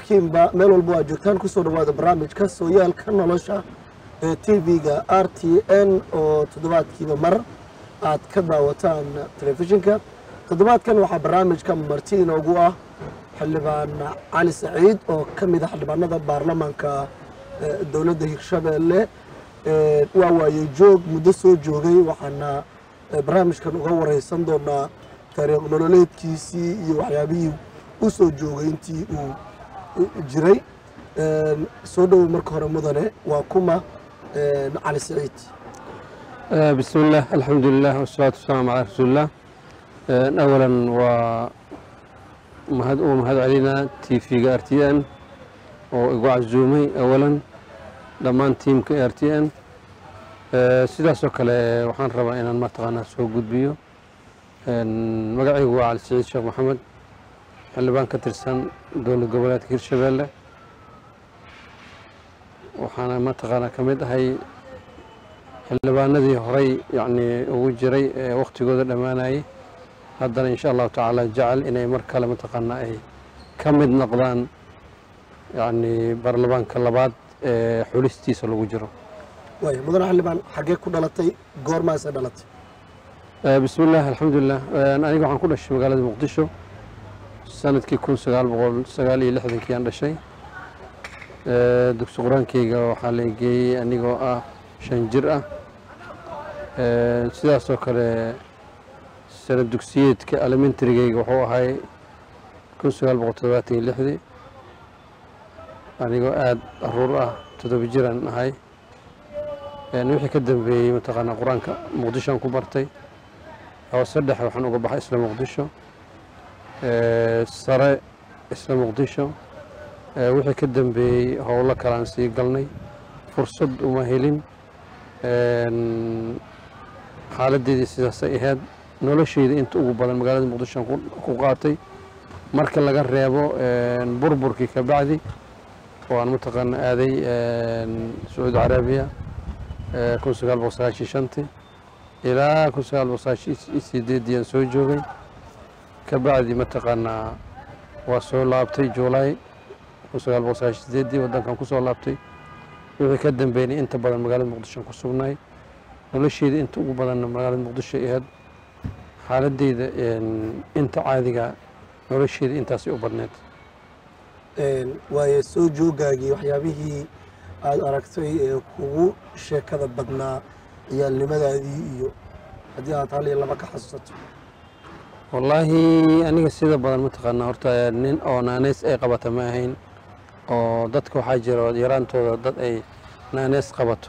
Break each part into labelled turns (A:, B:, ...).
A: idilkiinba meel walba waa joogtaan kusoo dhawaada barnaamijka sooyaalka nolosha ee t v-ga r t n oo toddobaadkiiba mar aad ka daawataan telefishinka toddobaadkan waxaa barnaamijka marti inoogu ah xildhibaan cali saciid oo ka mid a xildhibaanada baarlamaanka dowladda hirshabeelle waa waaye joog muddo soo joogay waxaana barnaamijkan uga wareysan doonaa taariikh nololeedkiisii iyo waxyaabihii u soo joogay intii uu jiray soo dhowow marka hore mudane waa kuma cali saciid
B: بسم الله الحمد لله والصلاة والسلام على رسول الله أولا ومهد ومهد علينا تي في ار تي ان وإقواع الزومي أولا دمان تيم كي ار تي ان sidaas oo kale waxaan rabaa inaan mataqaanaa soo gudbiyo magacaygu waa cali saciid sheekh maxamed xildhibaan ka tirsan dowlad goboleedka hirshabeelle waxaana mataqaanaa ka mid ahay xildhibaanadii horey yacnii ugu jiray ee wakhtigooda dhammaanayay haddana insha allahu tacaala jecel inay mar kale mataqaanaa ay ka mid noqdaan yacnii baarlamaanka labaad ee xulistiisa lagu jiro
A: waaya mudane xildhibaan xaggee ku dhalatay goormaase dhalatay
B: bismi illah alxamdulilah aniga waxaan ku dhashay magaalada muqdisho sanadkii kun sagaal boqol sagaal iyo lixdankii aan dhashay dugsi qur-aankeyga waxaa la geeyey anigoo ah shan jir ah sidaasoo kale sanad dugsiyeedka elementarigeyga wuxuu ahay kun sagaal boqol toddobaatan iyo lixdii anigoo aada aruur ah toddoba jiraan ahay wixii ka dambeeyey mataqaanaa qur-aanka muqdishoan ku bartay hoose dhexe waxaan uga baxay isla muqdisho sare isla muqdisho wixii ka dambeeyey howlo kalaan sii galnay fursad uma helin xaaladeedii sidaasay ahayd nolosheyda inta ugu badan magaalada muqdishoan ku qaatay marka laga reebo burburkii ka bacdi oo aan mataqaana aaday sacuudi carabiya kun sagaal boqol sagaashiyo shantii ilaa kun sagaal boqol sagaashiyo sideedii aan soo joogay ka bacdi mataqaanaa waa soo laabtay juulaay kun sagaal boqol sagaashiyo sideedii waddankan ku soo laabtay wixii ka dambeynay inta badan magaalada muqdishoan ku sugnay nolosheyda inta ugu badanna magaalada muqdisho ahayd xaaladeyda inta caadiga nolosheyda intaasay u badneyd
A: waaye soo joogaagii waxyaabihii aada aragtay ee kugu sheekada badnaa ciyaalnimadaadii iyo haddii aad hal iyo laba ka xasuusato
B: wallaahi aniga sida badan mataqaanaa horta nin oo naaneys ay qabata ma ahayn oo dadka waxaa jira yaraantooda dad ay naaneys qabato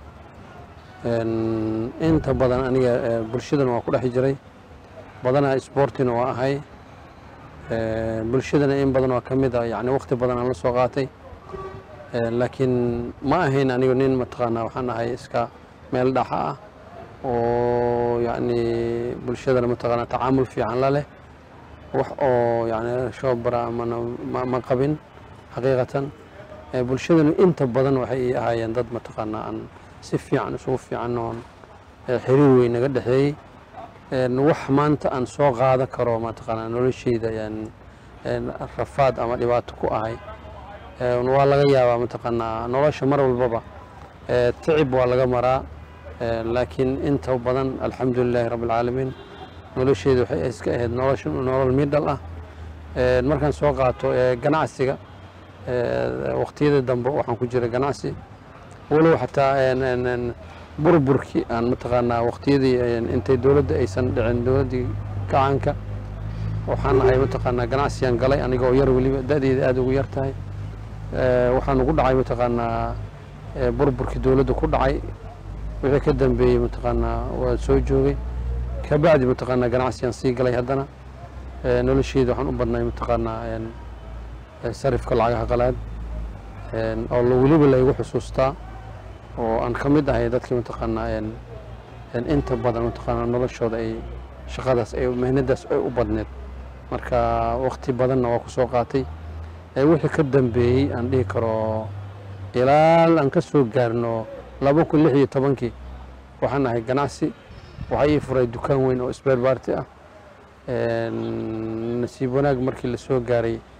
B: inta badan aniga bulshadana waa ku dhex jiray badanaa isboortina waa ahay bulshadana in badan waa ka mid a yani wakti badan aan la soo qaatay laakiin ma ahayn anigu nin mataqaanaa waxaan ahay iska meel dhaxa ah oo yacni bulshadana mataqaanaa tacaamul fiican la leh wax oo yani shoobara mana ma qabin xaqiiqatan bulshadana inta badan waxay ii ahaayeen dad mataqaanaa aan si fiican isugu fiican oon xiriir weyn naga dhexeeyey wax maanta aan soo qaadan karo mataqaanaa nolosheyda rafaad ama dhibaato ku ahay waa laga yaabaa mataqaanaa nolosha mar walbaba ticib waa laga maraa laakiin inta badan alxamdu lilaahi rabbi alcaalamiin nolosheeda waxay iska ahayd nolosha nolol midhal ah markaan soo qaato ganacsiga waqtiyada dambe waxaan ku jira ganacsi walow xataa burburkii aan mataqaanaa waqtiyadii intay dowladda aysan dhicin dowladdii kacaanka waxaan ahay mataqaanaa ganacsigan galay anigoo yar weliba da-deeda aada ugu yar tahay waxaan ugu dhacay mataqaanaa burburkii dowladda ku dhacay wixii ka dambeeyey mataqaanaa waa soo joogay ka bacdi mataqaanaa ganacsigan sii galay haddana nolosheeda waxaan u badnay mataqaanaa sarifka lacagaha qalaad oo weliba laygu xusuustaa oo aan ka mid ahay dadkii mataqaanaa inta badan mataqaanaa noloshooda ay shaqadaas ay mehnadaas ay u badneed marka waqti badanna waa ku soo qaatay wixii ka dambeeyey aan dhihi karo ilaa aan ka soo gaarno laba kun lix iyo tobankii waxaan ahay ganacsi waxaa ii furay dukaan weyn oo sbeer baarti ah nasiib wanaag markii la soo gaaray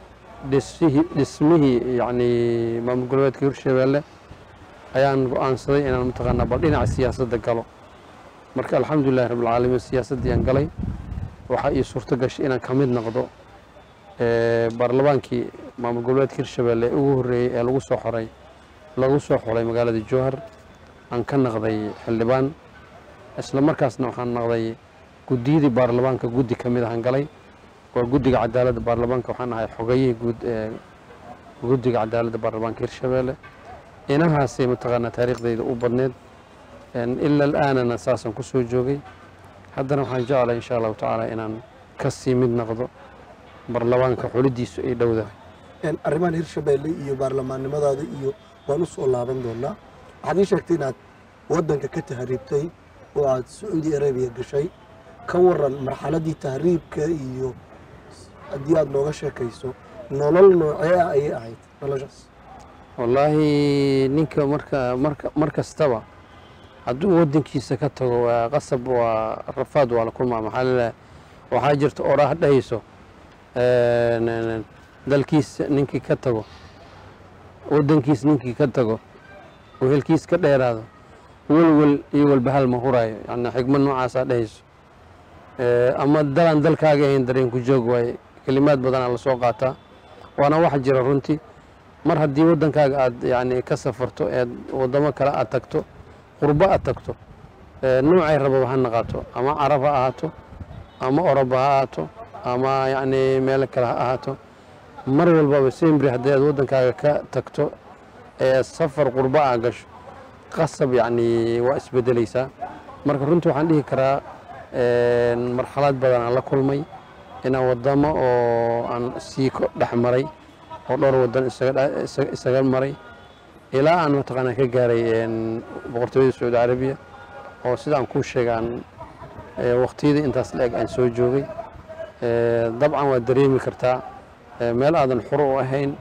B: dhisihii dhismihii yacni maamul goboleedka hirshabeelle ayaan go-aansaday inaan mataqaanaa bal dhinaca siyaasadda galo marka alxamdulilahi rabbilcaalamiin siyaasaddii aan galay waxaa ii suurto gashay inaan ka mid noqdo ee, baarlamaankii maamul goboleedka hirshabeelle ee ugu horreeyey ee lagu soo xoray lagu soo xolay magaalada jowhar aan ka naqday xildhibaan isla markaasna waxaan naqday guddiyadii baarlamaanka guddi ka mid ahaan galay waa guddiga cadaaladda baarlamaanka waxaan ahay xogayihii guud ee guddiga cadaaladda baarlamaanka hirshabeelle inahaasay mataqaanaa taariikhdayda u badneed een, ila al'aanana saasaan ku soo joogay haddana waxaan jeclahay insha allahu tacaala inaan ka sii mid noqdo baarlamaanka xulidiisu ay dhowdahay
A: Een, arrimahan hirshabeelle iyo baarlamaannimadaada iyo waan u soo laaban doonaa waxaad ii sheegtay inaad waddanka ka tahriibtay oo aad sacuudi arabiya gashay ka waran marxaladdii tahriibka iyo haddii aad nooga sheekayso nolol noocee ah ayay ahayd noloshaas
B: wallaahi ninka marka marka mar kastaba hadduu waddankiisa ka tago waa qasab waa rafaad waa la kulmaa maxaa laleeyahay waxaa jirta oraah dhahayso een, een, dalkiisa ninkii ka tago waddankiis ninkii ka tago wehelkiis ka dheeraado welwel iyo walbahal ma huraayo yani xigmad noocaasaa dhahayso Ee, ama dalaan dalkaaga ahayn dareenku joog waaye kelimaad badanaa lasoo qaataa waana wax jira runtii mar haddii waddankaaga aad yani ka safarto eed waddamo kale aad tagto qurbo aad tagto ee, noocay rababa ha naqaato ama carab ha ahaato ama oroba ha ahaato ama yacni meel kale ha ahaato mar walbaba sembri haddii aad waddankaaga ka tagto ee safar qurbo aa gasho qasab yacni waa isbedelaysaa marka runtii waxaan dhihi karaa een, marxalad badan aan la kulmay inaan waddamo oo aan sii ko dhex maray oo dhowr waddan isaga dha- isa- isaga maray ilaa aan mataqaanaa ka gaaray een, boqortooyada sacuudi carabiya oo sida aan kuu sheegay aan ee, waqtiyadii intaas la-eg aan soo joogay Ee, dabcan waad dareemi kartaa ee, meel aadan xuro u ahayn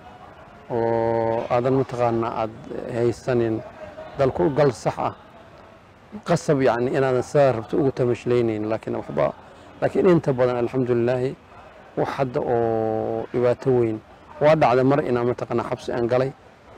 B: oo aadan mataqaanaa aad haysanin dalku gal sax ah qasab yani inaadan sidaa rabto ugu tamashlaynaynin laakiin waxba laakiin inta badan alxamdulilaahi wax hadda oo dhibaato weyn waa dhacda mar inaan mataqaanaa xabsi aan galay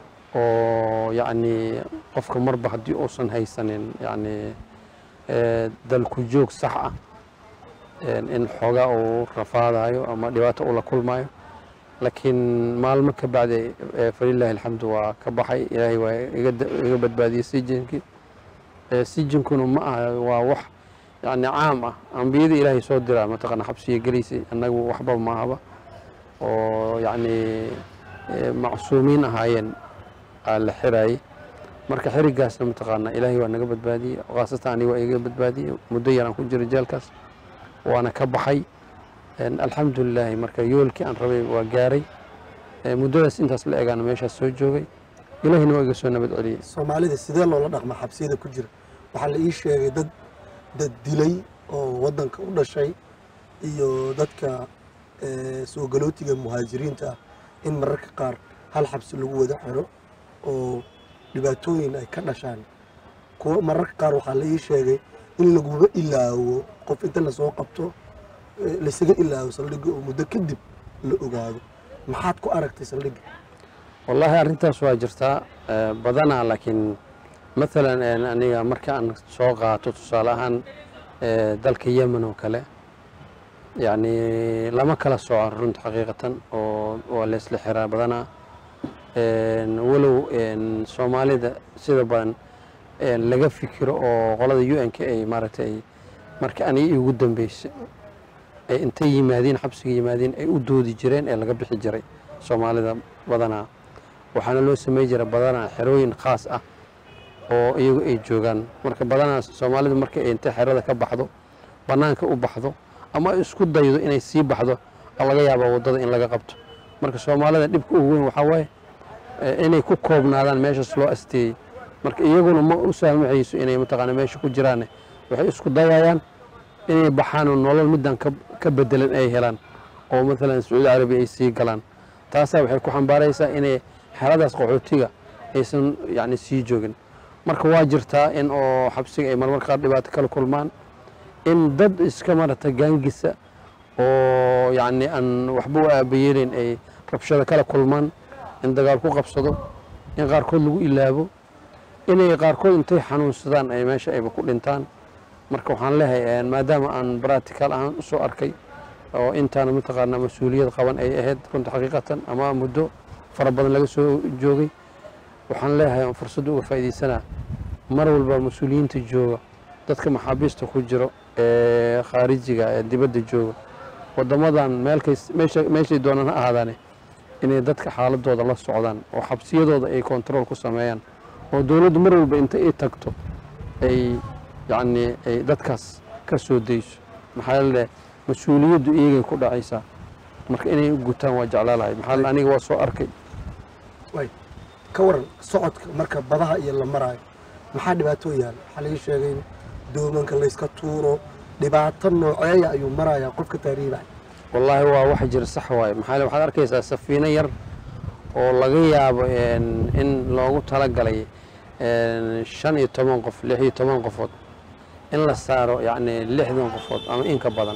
B: oo yacni qofka marba haddii uusan haysanin yacni ee, dalku joog sax ah een, in xoogaa uu rafaadayo ama dhibaato uu la kulmayo laakiin maalmo ka bacdi ee, falilaahi alxamdu waa ka baxay ilaahay waa iga da- iga badbaadiyey sijinkii Ee, sijinkuna ma aha waa wax yani caam ah ambiyada ilaahay soo diraa mataqaana xabsiga gelaysay annagu waxba maahaba oo yacni ee, macsuumiin ahaayeen aa la xiraayey marka xirigaasna mataqaana ilaahay waa naga badbaadiyey khaasatan aniga waa iga badbaadiyey muddo yaraan ku jira jeelkaas waana ka baxay Een, alxamdulilaahi marka yoolkii aan rabay waa gaaray Ee, muddadaas intaas la egaana meeshaas soo joogay ilaahina waa iga soo nabad celiyey
A: soomaalida sidee loola dhaqma xabsiyada ku jira waxaa la ii sheegay dad dad dilay oo waddanka u dhashay iyo dadka eh, soo galootiga muhaajiriinta ah in mararka qaar hal xabsi lagu wada xiro oo dhibaatooyin ay ka dhashaan kuwo mararka qaar waxaa la ii sheegay in laguba ilaawo qof inta lasoo qabto eh, laysaga ilaawo saldhigga oo muddo kadib la ogaado maxaad ku aragtay saldhigga
B: wallaahi arrintaas waa jirtaa ee, badanaa laakiin maalan een, aniga marka aan soo qaato tusaale ahaan ee, dalka yemen oo kale yacni lama kala sooco runta xaqiiqatan oo waa laysla xiraa badanaa Een, walow een, soomaalida sida badan een, laga fikiro oo qolada u n k ay maaragtay ay marka aniga igu dambeysay ay intay yimaadeen xabsiga yimaadeen ay u doodi jireen ee laga bixi jiray soomaalida badanaa waxaana loo samey jira badanaa xerooyin khaas ah oo iyagu ay joogaan marka badanaa soomaalidu marka ay intay xerada ka baxdo bannaanka u baxdo ama ay isku daydo inay sii baxdo aa laga yaabaa waddada in laga qabto marka soomaalida dhibka ugu weyn waxaa waaye eh, inay ku koobnaadaan meeshaas loo asteeyey marka iyaguna ma u saamaxayso inay mataqaana meesha ku jiraane waxay isku dayayaan inay baxaan oo nolol middan ka ka bedelan ay helaan oo maalan sacuudi carabiya ay sii galaan taasaa waxay ku xambaaraysaa inay xeradaas qaxootiga aysan yacni sii joogin marka waa jirtaa in oo xabsiga ay marmar qaar dhibaato kala kulmaan in dad iska marata gaangisa oo yacni aan waxba u aabayeelin ay rabshado kala kulmaan in dagaal ku qabsado in qaarkood lagu ilaabo inay qaarkood intay xanuunsadaan ay meesha ayba ku dhintaan marka waxaan leeyahay maadaama aan bratical ahaan usoo arkay oo intaana mataqaanaa mas-uuliyad qaban ay ahayd runta xaqiiqatan ama muddo fara badan laga soo joogay waxaan leeyahay aan fursadda uga faa'iidaysanaa mar walba mas-uuliyiinta jooga dadka maxaabiista ku jiro ee khaarijiga ee dibadda jooga waddamadan meelkays meesha meeshay doonaan ha ahaadaane inay dadka xaaladooda la socdaan oo xabsiyadooda ay kontarool ku sameeyaan oo dowladdu mar walba inta ay tagto ay yacnii ay dadkaas ka soo dayso maxaa yeele mas-uuliyaddu iyagay ku dhacaysaa marka inay u gutaan waa jeclaa lahay maxaa yeele aniga waa soo arkay
A: way ka waran socodka marka badaha iyo la maraayo maxaa dhibaato yaal waxaa laga sheegay in doomanka layska tuuro dhibaato nooceeya ayuu marayaa qofka taariibaya
B: wallaahi waa wax jira sax waaye maxaa yeele waxaad arkaysaa safiino yar oo laga yaabo een, in loogu talagalay een, shan iyo toban qof lix iyo toban qofood in la saaro yacni lixdan qofood ama in ka badan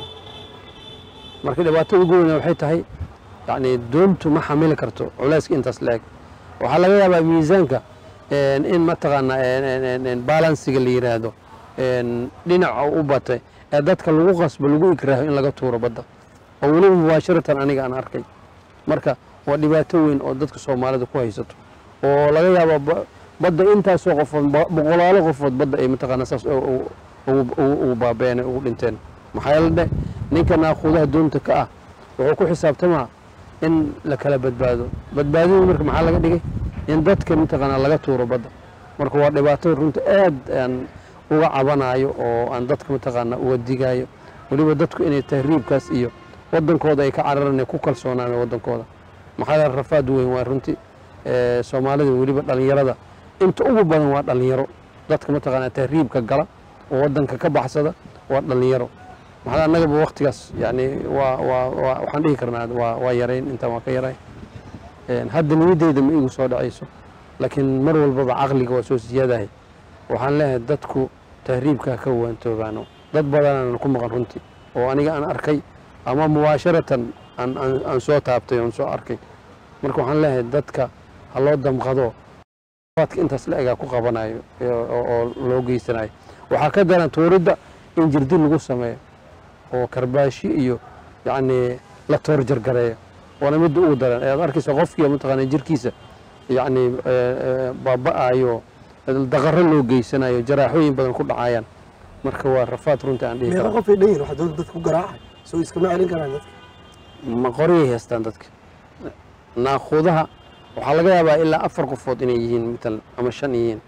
B: marka dhibaatada ugu weyna waxay tahay yacni doontu ma xamili karto culayska intaas la eg waxaa laga yaabaa miisaanka een, in mataqaanaa een, een, een, een, balansiga la yidhaahdo een, dhinaca u batay ee dadka lagu qasbo lagu ikraaho in laga tuuro badda oo weliba mubaashiratan aniga aan arkay marka waa dhibaato weyn oo dadka soomaalida ku haysato oo laga yaabo ba- badda intaasoo qofood ba- boqolaalo qofood badda ay mataqaanaa saas u- u- ugu ugu- ugu baabeen ugu dhinteen maxaa yeele dhe ninka naaquudaha doonta ka ah wuxuu ku xisaabtamaa in la kala badbaado badbaadadu marka maxaa laga dhigay in dadka mataqaanaa laga tuuro badda marka waa dhibaato runta aad aan uga cabanayo oo aan dadka mataqaanaa uga digayo weliba dadku inay tahriibkaas iyo wadankooda ay ka cararaan ay ku kalsoonaan wadankooda maxaa yeele rafaad weyn waa runtii ee, soomaalida weliba dhallinyarada inta ugu badan waa dhallinyaro dadka mataqaanaa tahriibka gala oo wadanka ka baxsada waa dhallinyaro maxaa annagaba waktigaas yani waa waa waa waxaan dhihi karnaa waa waa yarayn intaan waa ka yaray Een, hadda niyaddeyda ma igu soo dhacayso laakiin mar walbaba caqliga waa soo siyaadahay waxaan leeyahay dadku tahriibka ka waantoobaano dad badanaan ku maqan runtii oo aniga aan arkay ama mubaasharatan aan aan aan soo taabtay oon soo arkay marka waxaan leeyahay dadka ha loo damqado waadka intaas la egaa ku qabanayo ee- oo oo loo geysanayo waxaa ka daran tuuridda in jirdi lagu sameeyo oo karbaashi iyo yacni la toor jargareeyo waana midda ugu daran ee aad arkaysa qofkii mataqaana jirkiisa yacni baaba'ayo daqaro loo geysanayo jaraaxooyin badan ku dhacayaan marka waa rafaad runtii aan dhihi
A: meeqa
B: kara
A: qof ay dhan yihin waxaa doonta dadka ku garaacay soo iskama celin karaan dadka
B: ma qoryay haystaan dadka naaquudaha waxaa laga yaabaa ilaa afar qofood inay yihiin matalan ama shan yihiin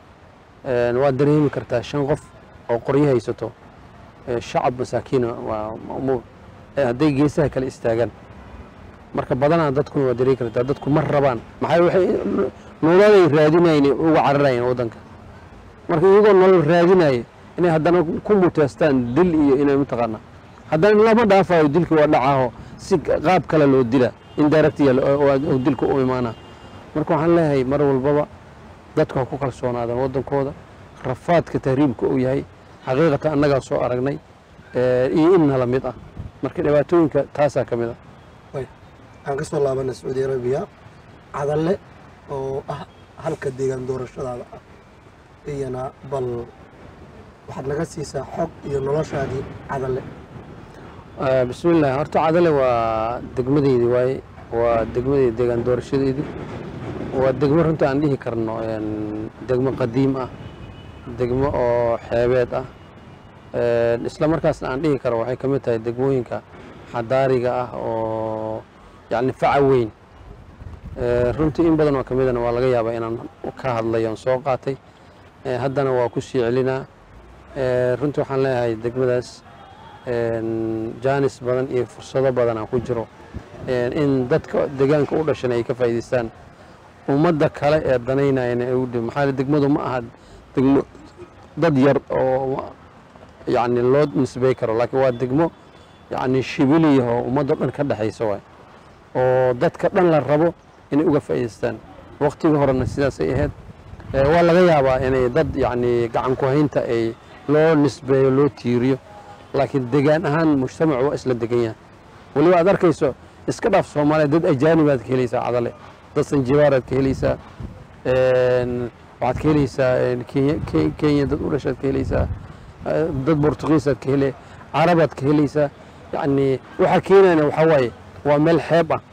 B: Een, waad dareemi kartaa shan qof oo qoryo haysato ee, shacab masaakiina waa ma'muur ee hadday geesaha kale istaagaan marka badanaa dadkuna waa dareemi kartaa dadku ma rabaan maxaa waxay nololay raadinayeen uga cararayeen waddanka marka iyagoo nolol raadinaya inay haddana ku muteestaan dil iyo inay mataqaanaa haddana lama dhaafayo dilka waa dhacaaho si qaab kale loo dila indirect ya oo dilka u imaana marka waxaan leeyahay mar walbaba dadku ha ku kalsoonaadaan waddankooda rafaadka tahriibka uu yahay xaqiiqatan annagaa soo aragnay ee, iyo inna la mid ah marka dhibaatooyinka taasaa ka mid ah
A: way aan ka soo laabana sacuudi arabiya cadalle oo ah halka deegaan doorashadaada ah iyana bal waxaad naga siisaa xog iyo noloshaadii cadalle
B: Ah, bismillaah horta cadale waa degmadeydii waaye waa degmadeydi deegaan doorashadeedii waa degmo runta aan dhihi karno een, degmo qadiim ah degmo oo xeebeed ah Een, isla markaasna aan dhihi karo waxay ka mid tahay degmooyinka xadaariga ah oo yacni faca weyn Ee, runtii in badan oo ka midana waa laga yaabaa inaan ka hadlay oon soo qaatay Ee, haddana waa ku sii celinaa Ee, runtii waxaan leeyahay degmadaas een, jaanis badan iyo fursado badan aan ku jiro Een, in dadka deegaanka u dhashan ay ka faa'iidaystaan ummadda kale ee danaynayana ay u dhib maxaa yeele degmadu ma aha degmo dad yar oo yacni loo nisbey karo laakiin waa degmo yacni shibiliya oo ummadda dhan ka dhexaysa waay oo dadka dhan la rabo inay uga faa'iidaystaan waqtigii horena sidaasay ahayd Ee, waa laga yaabaa inay dad yacni gacan ku haynta ay loo nisbeeyo loo tiiriyo laakiin degaan ahaan mujtamacu waa isla degan yahay weliba aad arkayso iska dhaaf soomaaliya dad ajaanibaad ka helaysaa cadale dad sanjibaaraad ka helaysaa een, waxaad ka helaysaa een, kenya Ke- kenya dad u dhashaad ka helaysaa eh, dad bortugiisaad ka hele carabaad ka helaysaa yacni waxaa keenayna waxaa waaye waa meel xeeb ah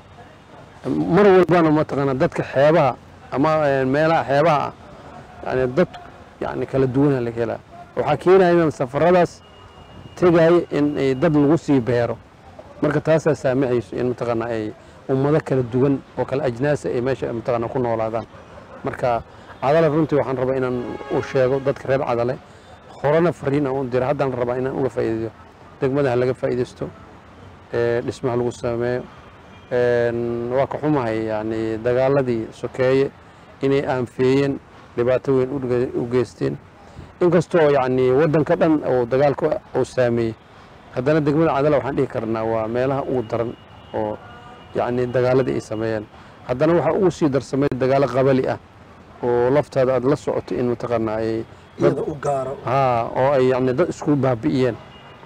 B: mar walbana mataqaanaa dadka xeebaha ama eh, meelaha xeebaha ah yani dad yani kala duwana laga helaa waxaa keenaya in safaradaas tegaya in ay dad lagu sii beero marka taasaa saamixayso in mataqaanaa ay ummado kala duwan oo kala ajnaasa ay meesha mataqaanaa ku noolaadaan marka cadale runtii waxaan rabaa inaan u sheego dadka reer cadale horena fariin aan u dira haddaan rabaa inaan uga faa'iideeyo degmadaha laga faa'iidaysto ee dhismaha lagu sameeyo een, waa ka xumahay yani dagaaladii sokeeye inay aanfeeyeen dhibaato weyn u ge- u geysteen inkastoo yani waddanka dhan oo dagaalka uu saameeyey haddana degmada cadala waxaan dhihi karnaa waa meelaha ugu daran oo yani dagaaladii ay sameeyeen haddana waxaa ugu sii darsamay dagaalo qabali ah oo laftaada aad la socoto in mataqaanaa ay
A: iyada u gaaro
B: haa oo ay yani dad isku baabi'iyeen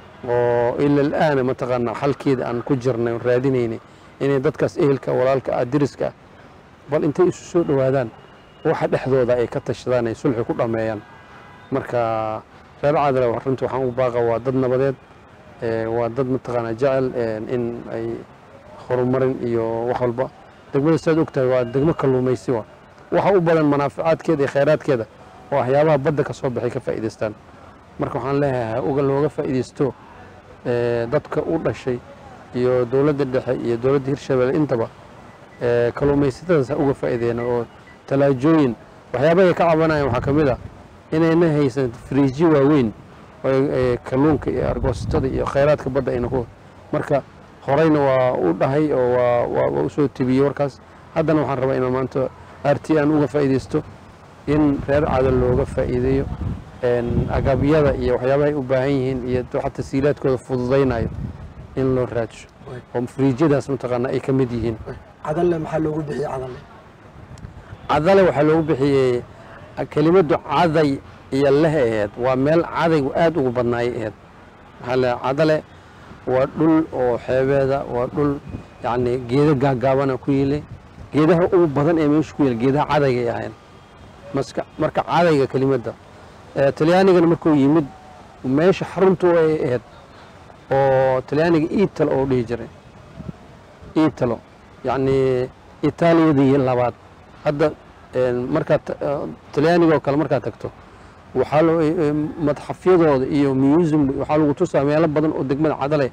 B: oo ila al'aana mataqaanaa xalkeeda aan ku jirnay oon raadinaynay inay dadkaas ehelka walaalka ah deriska ah bal intay isu soo dhowaadaan waxa dhexdooda ay ka tashadaan ay sulxi ku dhammeeyaan marka reer cadale wa- runtii waxaan u baaqa waa dad nabadeed ee, waa dad mataqaanaa jecel ee, in ay horumarin iyo wax walba degmada saad ogtahay waa degmo kalluumaysi wa waxa u badan manaaficaadkeeda iyo khayraadkeeda oo waxyaabaha badda ka soo baxay ka faa'iidaystaan marka waxaan leeyahay uga looga faa'iidaysto ee, dadka u dhashay iyo dowladda dhexe iyo dowladda hirshabelle intaba ee, kalluumaysatadaas ha uga faa'iideena oo talaajooyin waxyaabahay ka cabanayaan waxaa ka mid ah inayna haysan firiijyo waaweyn oo ay- ay kalluunka iyo argoosatada iyo khayraadka badda ayna ku marka horeyna waa u dhahay oo waa waa waa usoo tebiyey warkaas haddana waxaan rabaa inaan maanta r t aan uga faa'iidaysto in reer cadal looga faa'iideeyo een, agabyada iyo waxyaabahay u baahan yihiin iyo waxa tasiilaadkooda fududaynayo in loo raadsho
A: Waay.
B: oo firiijyadaas mataqaanaa ay ka mid yihiin
A: cadalle maxaa loogu bixiyey cadalle
B: cadale waxaa loogu bixiyey kelimaddu caday iyo leh aheed waa meel cadaygu aad ugu badnaayay aheed maxaa le cadale waa dhul oo xeebeeda waa dhul yacni geedo gaagaabana ku yili geedaha ugu badan ee meesha ku yili geedaha cadaygay ahayn maska marka cadayga kelimadda ee talyaanigana markuu yimid meesha xaruntu ay ahayd oo talyaaniga iitalo oo dhihi jiray iitalo yacni itaaliyadii labaad hadda een, markaad ta- eh, talyaaniga oo kale markaad tagto waxaa loo eh, madxafyadooda iyo museum waxaa lagu tusaa meelo badan oo degmada cadale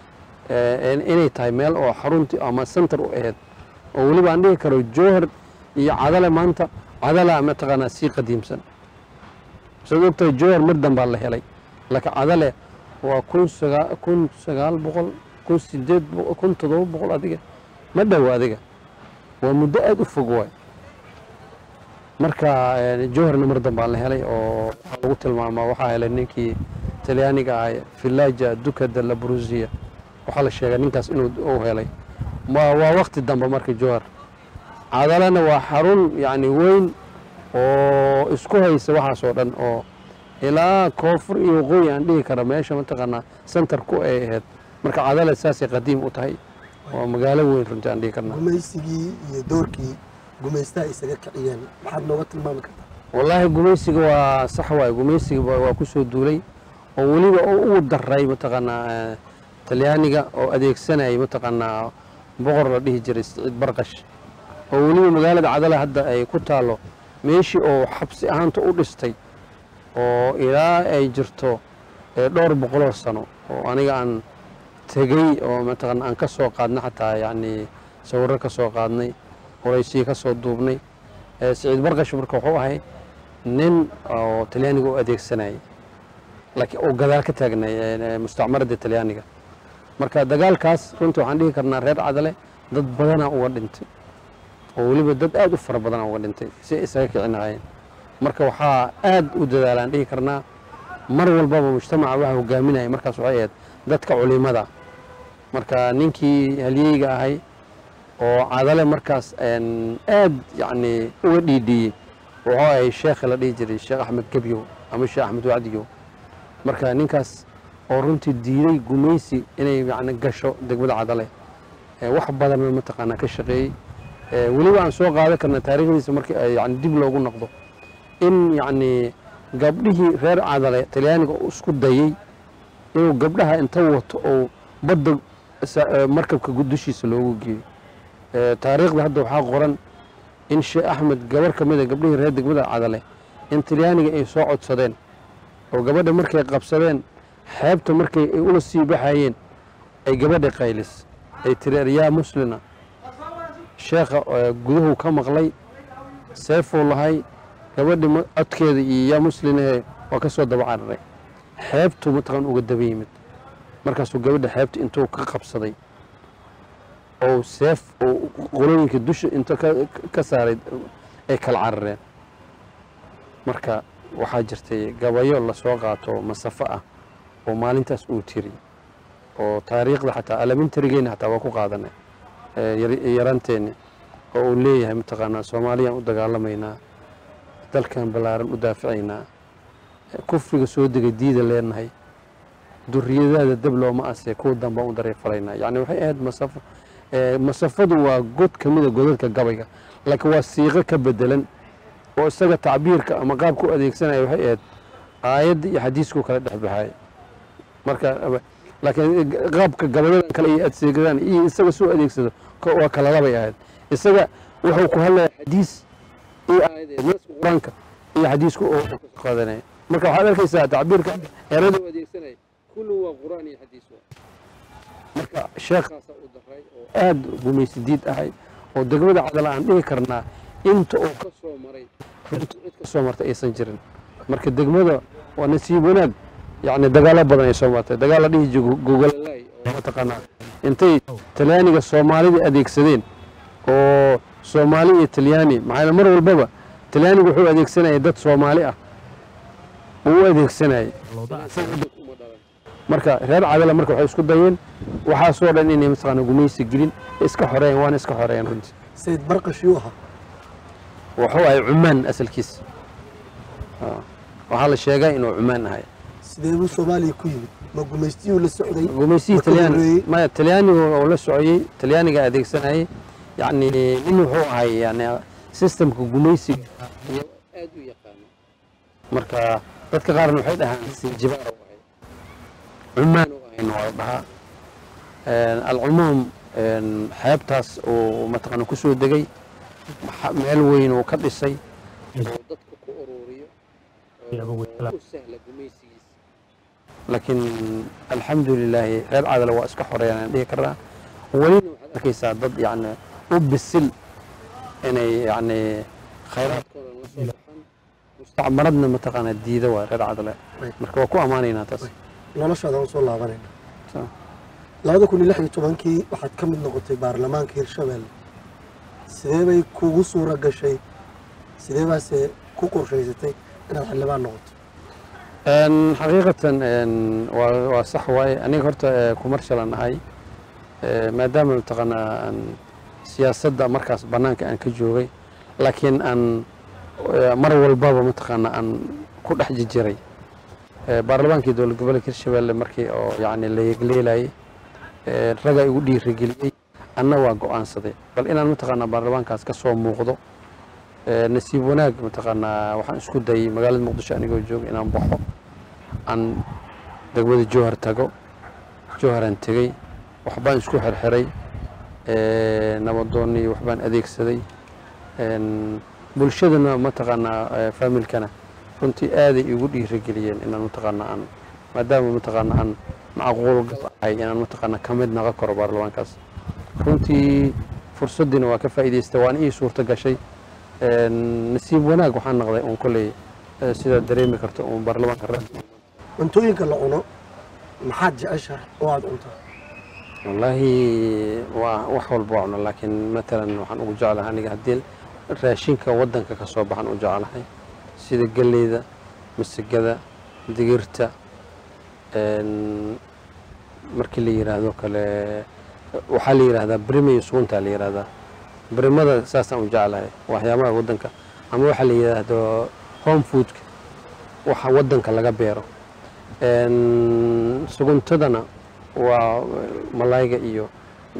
B: eh, in- inay tahay meel oo xarunti ama center u ahayd oo weliba aan dhihi karo jowhar iyo cadale maanta cadala mataqaanaa sii qadiimsan saad ogtahay jowhar mar dambaa la helay laakiin cadale waa kun sagaa kun sagaal boqol kun sideed boqol kun toddoba boqol adiga ma dhowo adiga waa muddo aada u fog waay marka eh, jowharna mar dambaa la helay oo waxaa lagu tilmaamaa waxaa helay ninkii talyaaniga ah villaja duca de la brusia waxaa la sheegay ninkaas inuu uu helay Ma- waa wakti dambe marka jowhar cadalena waa xarun yacni weyn oo isku haysa waxaas oo dhan oo ilaa koonfur iyo waqooyi aan dhihi kara meesha mataqaanaa centerku ay ahayd marka cadale saasay qadiim u tahay waa magaalo weyn runtii aan dhihi karnaa
A: gumaysigii iyo doorkii gumaystaha isaga kiciyeen maxaad nooga tilmaami kartaa
B: wallaahi gumaysiga waa sax waay gumaysiga waa waa ku soo duulay oo weliba oo ugu daray mataqaanaa eh, talyaaniga oo adeegsanayay mataqaanaa boqor la dhihi jiray siciid barqash oo weliba magaalada cadala hadda ay ku taalo meeshii oo xabsi ahaanta u dhistay oo ilaa ay jirto eh, dhowr boqoloo sano oo aniga aan tegey oo mataqaana aan ka soo qaadnay xataa yacni sawirro ka soo qaadnay waraysiyo ka soo duubnay Eh, siciid barqash marka wuxuu ahay nin oo talyaaniga u adeegsanayay laakiin uu gadaal ka taagnay eh, mustacmaradda talyaaniga marka dagaalkaas runtii waxaan dhihi karnaa reer cadale dad badanaa uga dhintay oo weliba dad aad u fara badanaa uga dhintay si ay isaga kicinahayeen marka waxaa aad u dadaalaan dhihi karnaa mar walbaba mujtamaca waxa hogaaminaya markaas waxay ahayd dadka culimada marka ninkii halyeyga ahay oo cadale markaas een, aad yacni uga dhiidhiyey wuxuu ahay sheekha la dhihi jiray sheekh axmed gebyow ama sheekh axmed wacdiyow marka ninkaas oo runtii diiday gumaysi inay yacni gasho degmada cadale ee wax badanna mataqaanaa ka shaqeeyey ee weliba aan soo qaadan karna taariikhdiisa markii ay yani dib loogu noqdo in yacni gabdhihii reer cadale talyaaniga uu isku dayey inuu gabdhaha inta wato oo badda sa- ee markabka dushiisa loogu geeyo ee taariikhda hadda waxaa qoran in sheekh axmed gabar ka mida gabdhihii reer degmada cadale in talyaaniga ay soo codsadeen oo gabadha markay qabsadeen xeebta markay ay ula sii baxayeen ay gabadha qaylis ay tiri yaa muslina sheekha ee guduhu ka maqlay seefuu lahay gabadhi ma- codkeeda iyo yaa muslinahe waa ka soo daba cararay xeebtuu mataqan uga daba yimid markaasuu gabadha xeebta intuu ka qabsaday oo seef oo qolooyinka dusha inta ka- ka saaray ay kala carareen marka waxaa jirtay gabayo lasoo qaato masafo ah oo maalintaas uu tiri oo taariikhda xataa alamintarigeenna xataa waa ku qaadanay ee yar- yaranteenni oo uu leeyahay mataqaanaa soomaaliyaan u dagaalamaynaa dalkan ballaaran u daaficaynaa kufriga soo degay diida leenahay duriyadaada dab looma asee kuwa dambaan u dariifalaynaa yacni waxay ahayd masafo ee masafadu waa god ka mida godadka gabayga laakiin waa siiqo ka bedelan oo isaga tacbiirka ama qaabka u adeegsanaya waxay ahayd aayadda iyo xadiisku kala dhex baxay marka laakiin qaabka gabayadan kale iyo adeegsadaan iyo isaga soo adeegsado ko- waa kala labay ahayd isaga wuxuu ku hadlaya xadiis iyo aayadeed naska qur-aanka iyo xadiisku oo ka soo qaadanaya marka waxaad arkaysaa tacbiirka erada u adeegsanaya kullu waa qur-aan iyo xadiis waa marka sheekhaasa u daray oo aada gumaysi diid ahay oo degmada cadal aan dhihi karnaa inta uu ka soo maray runtu cid ka soo martay aysan jirin marka degmada waa nasiib wanaag yacni dagaalo badan ay soo martay dagaal la dhihi jiro gogolalay oo mataqaanaa intay talyaaniga soomaalida adeegsadeen oo soomaali iyo talyaani maxaa yeele mar walbaba talyaanigu wuxuu adeegsanayay dad soomaali ah uu u adeegsanayay marka reer cadala marka waxay isku dayeen waxaasoo dhan inay mataqaana gumaysi gelin iska xoreeyeen waana iska xoreeyeen runtii
A: sayid barqash yuu ahaa
B: wuxuu ahay cumaan asalkiis Ah. waxaa la sheegaa inuu cumaan ahay
A: sidee buu soomaaliya ku yimid ma gumaystiyuu la socday
B: gumaysihii
A: Marka
B: talyaani
A: horeeyey.
B: maya talyaanigu oo la socayey talyaaniga adeegsanayay yacni nin wuxuu ahay yani systemka gumaysiga iyo aad u yaqaano marka dadka qaarna waxay dhahaan sinjibaar u ahay cumaan u ahayna waa la dhahaa Een, alcumuum een, xeebtaas uu mataqaana ku soo degay maxa- meel weyn uu ka dhisay oo dadka ku ururiyo oo u sahla gumaysigiisa laakiin alxamdu lilaahi reer cadale waa iska xoreeyaan aan dhihi karnaa welina waxaad arkaysaa dad yacni u bisil inay yacni khayraadkooda la soo baxaan mustacmaradna mataqaana diida waa reer cadale marka waa ku ammaanaynaa taas
A: noloshaada aan soo laabanayna
B: Sa-
A: labada kun iyo lix iyo tobankii waxaad ka mid noqotay baarlamaanka hirshabelle sidee bay kugu suura gashay sidee baase ku qorshaysatay inaad xildhibaan noqoto
B: Een, xaqiiqatan een, waa waa sax waaye aniga horta ee, kumarshalan ahay ee, maadaama mataqaanaa aan siyaasadda markaas bannaanka aan ka joogay laakiin aan ee, mar walbaba mataqaanaa aan ku dhex jijiray Ee, baarlamaankii dowlad gobolka hirshabelle markii oo yacni la yegleelayay ee, ragaa igu dhiirigeliyey anna waa go'aansaday bal inaan mataqaanaa baarlamaankaas ka soo muuqdo Ee, nasiib wanaag mataqaanaa waxaan isku dayay magaalada muqdisho anigoo jooga inaan baxo aan degmada jowhar tago jowharan tegey waxbaan isku xirxiray ee, nabadoonnii waxbaan adeegsaday Een, bulshadana mataqaanaa ee, faamilkana runtii aaday igu dhiirigeliyeen inaan mataqaanaa aan maadaama mataqaanaa aan macquul gal ahay inaan mataqaanaa ka mid noqon karo baarlamaankaas runtii fursaddiina waa ka faa'iidaystay waana ii suurto gashay Een, nasiib wanaag waxaan noqday uun kolley ee, sidaad dareemi karto uun baarlamaanka ra
A: cuntooyinka la cuno maxaad jeceshahay oo aad cuntaa
B: wallaahi waa wax walba waa cuna laakiin matalan waxaan ugu jeclahay aniga haddii raashinka waddanka ka soo baxan u jeclahay sida galleyda masagada digirta een, markii la yidhaahdo kale waxaa la yidhaahdaa brima iyo suguntaa la yidhaahdaa brimada saasaan u jeclahay waxyaabaha waddanka ama waxaa la yidhaahdo home foodka waxa waddanka laga beero Een, suguntadana waa malayga iyo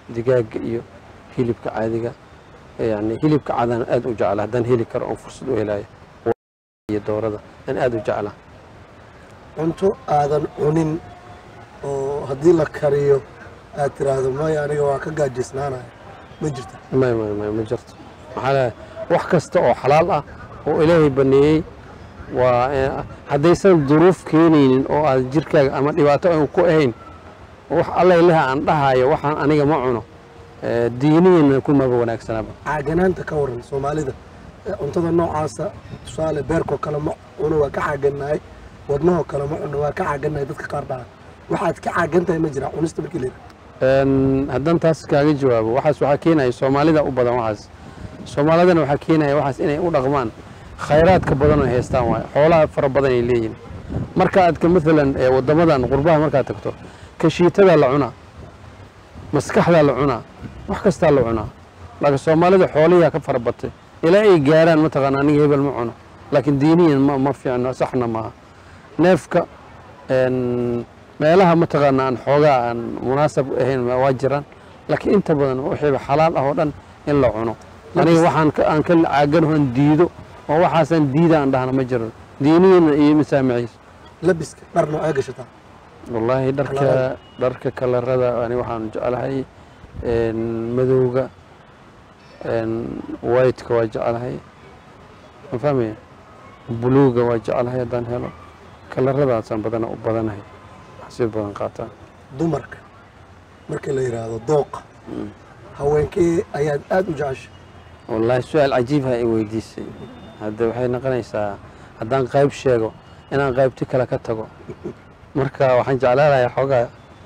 B: digaaga iyo hilibka caadiga yani hilibka cadaan aad u jecla haddaan heli karo oon fursad u helayo iyo doorada aan aad u jeclaa
A: cunto aadan cunin oo haddii la kariyo aad tiraahdo maya aniga waa ka gaajisnaanaya ma jirta
B: may may may ma jirto maxaa leeyahay wax kasta oo xalaal ah oo ilaahay baneeyey waa eh, haddaysan duruuf keenaynin oo aad jirkaaga ama dhibaato aan ku ahayn wax alla ilaha aan dhahayo waxaan aniga ma cuno eh, diinihiina kumaba wanaagsanaaba
A: caaganaanta ka waran soomaalida ee cuntada noocaasa tusaale beerkoo kale ma cuno waa ka caaganahay wadnahoo kale ma cuno waa ka caaganahay dadka qaar dhaha waxaad ka caagan tahay ma jira cunista markii layidhaha
B: Een, haddaan taas kaaga jawaabo waxaas waxaa keenaya soomaalida u badan waxaas soomaalidana waxaa keenaya waxaas inay u dhaqmaan khayraadka badan oo haystaan waayo xoolaha fara badan ay leeyihin marka aad ka maalan ee waddamadan qurbaha markaad tagto kashiitadaa la cunaa maskaxdaa la cunaa wax kastaa la cunaa laakiin soomaalida xoolihiyaa ka fara batay ilaa ay gaaraan mataqaana aniga hebel ma cuno laakiin diiniyan ma, ma fiicno saxna maaha neefka een, meelaha mataqaana aan xoogaa aan munaasab ahayn waa jiraan laakiin inta badan wixiiba xalaal ah oo dhan in la cuno aniga waxaan ka- aan ka caaganahoon diido oo waxaasaan diida aan dhahna ma jiro diiniyana iyo masaamiciis
A: labiska dhar noocee gashataa
B: wallaahi dharka
A: Kalarada.
B: dharka kalarada ani waxaan jeclahay een, madowga een, whiteka waa jeclahay ma fahmaya buluuga waa jeclahay haddaan helo kalaradaasaan badana u badanahay si badan qaataa
A: dumarka marka la yidhaahdo dooqa haweenkee ayaad aada u jecesha
B: wallaahi su-aal cajiibha i weydiisay hadde waxay noqonaysaa haddaan qayb sheego inaan qaybti kale ka tago marka waxaan jeclaanayaa xoogaa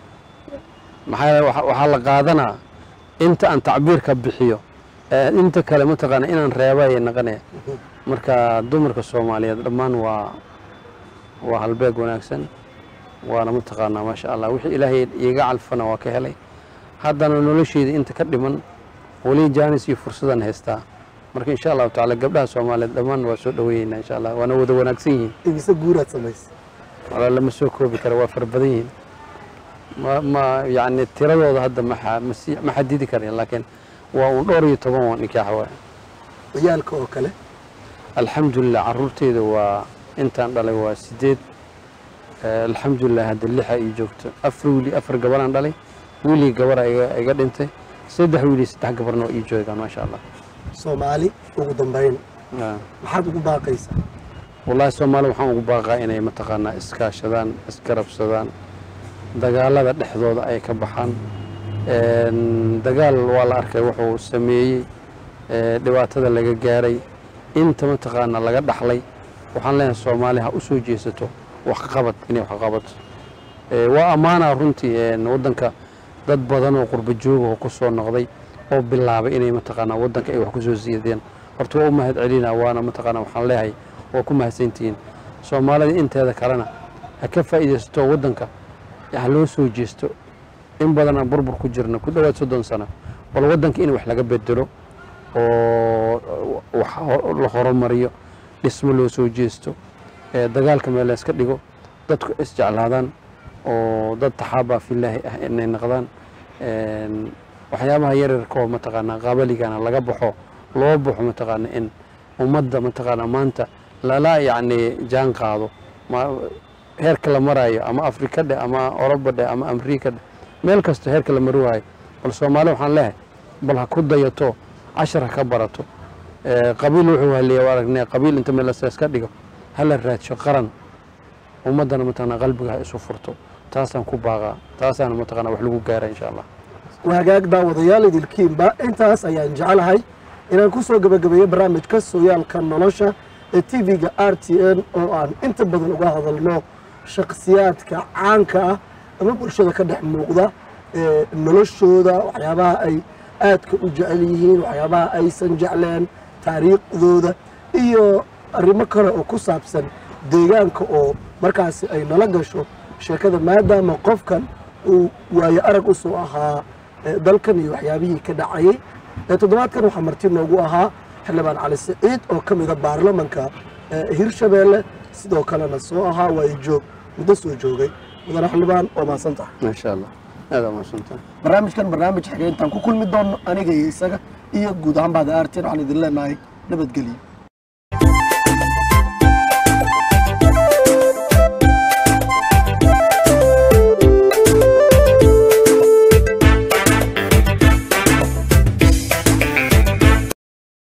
B: maxaa yeele waxa- waxaa la qaadanaa inta aan tacbiirka bixiyo ee inta kale mataqaana inaan reeba ayay noqonaya marka dumarka soomaaliyeed dhammaan waa waa halbeeg wanaagsan waana mataqaanaa maasha allah wixii ilaahay iiga calfana waa ka helay haddana nolosheyda inta ka dhiman weli jaanis iyo fursadan haystaa marka insha allahu tacaala gabdhaha soomaaliyeed dhammaan waa soo dhaweynaa insha allah waana wada wanaagsan yihiin
A: imise guuraad samaysay
B: walaa lama soo koobi kara waa fara badan yihiin ma ma yacni tiradooda hadda maxa masi ma xadidi karin laakiin waa uun dhowr iyo toban waa nikaax waay
A: ciyaalka oo kale
B: alxamdulilah caruurteyda waa intaan dhalay waa sideed Eh, alxamdulilah hadda lixa ii joogto afar wiili afar gabaraan dhalay wiilii gabara iga iga dhintay saddex wiili saddex gabarna waa ii joogaan maasha allah
A: soomaali ugu dambayn
B: Ah.
A: maxaad ugu baaqaysaa
B: wallaahi soomaali waxaan ugu baaqaa inay mataqaanaa iskaashadaan isgarabsadaan dagaalada dhexdooda ay ka baxaan Een, dagaal waa la arkay wuxuu sameeyey ee, dhibaatada laga gaaray inta mataqaanaa laga dhaxlay waxaan leenahay soomaali ha u soo jeesato wax ka qabad inay wax ka qabato Ee, waa ammaanaa runtii een, waddanka dad badan oo qurba jooga oo ku soo noqday oo bilaabay inay mataqaanaa waddanka ay wax ku soo siideen horta waa u mahad celinaa waana mataqaanaa waxaan leeyahay waa ku mahadsantihiin soomaalida inteeda kalena ha ka faa'iidaysato waddanka ha loo soo jeesto in badan aan burbur ku jirna ku dhowaad soddon sano bal waddanka in wax laga bedelo oo wax ho- la horumariyo dhismo loo soo jeesto ee dagaalka meel la iska dhigo dadku isjeclaadaan oo dad taxaabaa filaahi ah inay noqdaan Een, waxyaabaha yaryarkoo mataqaanaa qabaligana laga baxo loo baxo mataqaana in ummadda mataqaanaa maanta lala yacni jaan qaado ma heerka la maraayo ama afrika dheh ama oroba dheh ama amriika dheh meel kasta heerka la mari waayo bal soomaali waxaan leehay bal ha ku dayato cashar ha ka barato Ee, qabiil wuxuu haleeya waa aragnay qabiil inta meel la iska dhigo hala raadsho qaran ummaddana mataqaanaa qalbiga ha isu furto taasaan ku baaqaa taasaana mataqaanaa wax lagu gaara insha allah
A: wagaag daawadayaal idilkiinba intaas ayaan jecelahay inaan ku soo gebagabeeyo barnaamijka sooyaalka nolosha ee tv-ga r t n oo aan inta badan uga hadalno shakhsiyaadka caanka ah ama bulshada ka dhex muuqda ee noloshooda waxyaabaha ay aadka u jecel yihiin waxyaabaha aysan jecleen taariikhdooda iyo arrimo kale oo ku saabsan deegaanka oo markaasi ay nala gasho sheekada maadaama qofkan uu waayo arag u soo ahaa ee dalkan iyo waxyaabihii ka dhacayay ee toddobaadkan waxaa marti noogu ahaa xildhibaan cali siciid oo ka mida baarlamanka ee hirshabeelle sidoo kalena soo ahaa waayo joog muddo soo joogay mudane xildhibaan waa mahadsan tahay
B: insha allah aada umaadsantahay
A: barnaamijkan barnaamij xigeentaan ku kulmi doono aniga iyo isaga iyo guud ahaan bahda artin waxaan idin leenahay nabadgelyo